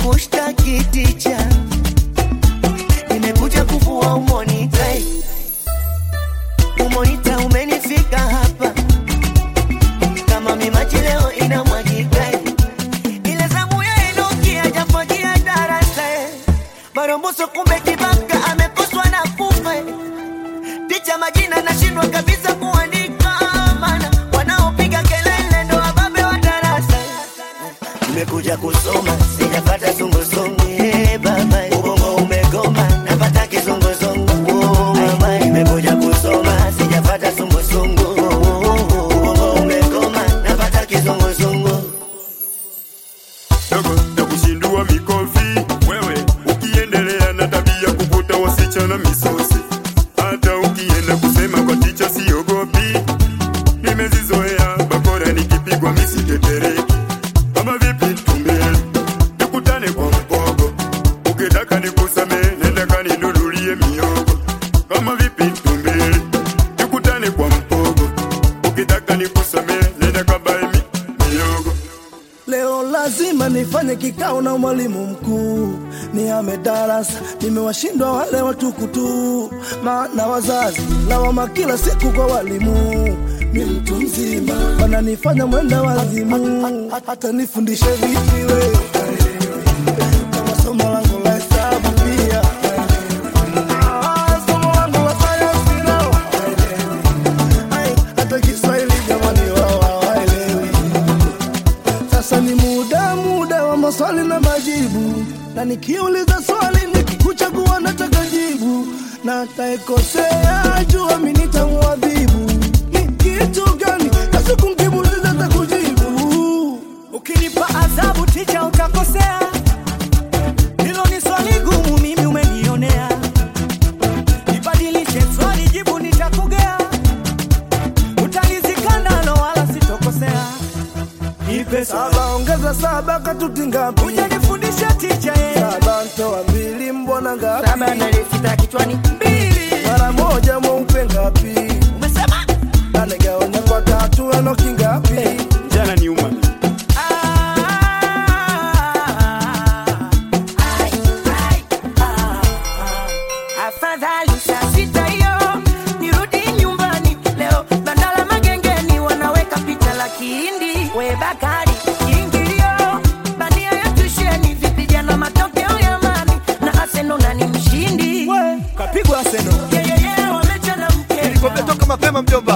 kushtaki ticha, nimekuja kuvua umonita. Umonita umenifika hapa kama mimaji leo inamwagika, ile zamu ya Enoki hajafagia darasa, maromboso kumbe kibaka amekoswa na kufa ticha majina nashindwa kabisa kuandika, maana wanaopiga kelele ndo wababe wa darasa. Nimekuja kusoma sijapata zunguzungu, eh, baba ubongo umegoma napata kizunguzungu, oh, mama nimekuja kusoma sijapata zunguzungu, ubongo umegoma napata kizunguzungu. dogo na kushindua mikofi wewe ukiendelea na tabia kuvuta wasichana misosi hata ukienda kusema kwa ticha siogopi nimezizoea bakora nikipigwa misitetereki kama vipi tumbele tukutane kwa mpogo ukitaka nikusamee nenda kaninunulie miogo kama vipi tumbele tukutane kwa mpogo ukitaka nikusamee nenda kabae mi, miogo Leo lazima nifanye kikao na mwalimu mkuu, nihame darasa, nimewashindwa wale watukutu, maana wazazi lawama kila siku kwa walimu. Mi mtu mzima wananifanya mwenda wazimu, hata nifundishe vipi we kama somo langu la hesabu pia Ah, somo langu la sayansi nao Ai, hata Kiswahili jamani wao hawaelewi. Sasa ni muda muda wa maswali na majibu, na nikiuliza swali nikikuchagua nataka jibu, na ataekosea jua mi nitamuadhibu. Ni kitu gani kasi kumkimuliza takujibu? Ukinipa adhabu ticha utakosea, hilo ni swali gumu, mimi umenionea. Nibadilishe swali, jibu nitakugea, utanizika nalo wala sitokosea. Nipe saba, Saba ongeza saba katuti ngapi? ujanifundisha ticha ye Saba ntoa mbili mbona ngapi? saba nalisita kichwani mbili, Mara moja mweupe ngapi? umesema Anagawanya kwa tatu enoki ngapi? jana ni uma Afadhali saa sita hiyo nirudi nyumbani leo, bandala magengeni wanaweka picha la kihindi. We Bakari kiingilio, bandia ya tusheni, vipijana matokeo ya mani na Arsenal nani mshindi? Kapigwa seno. Yeyeye wamechana mkeka Toka mapema mjomba.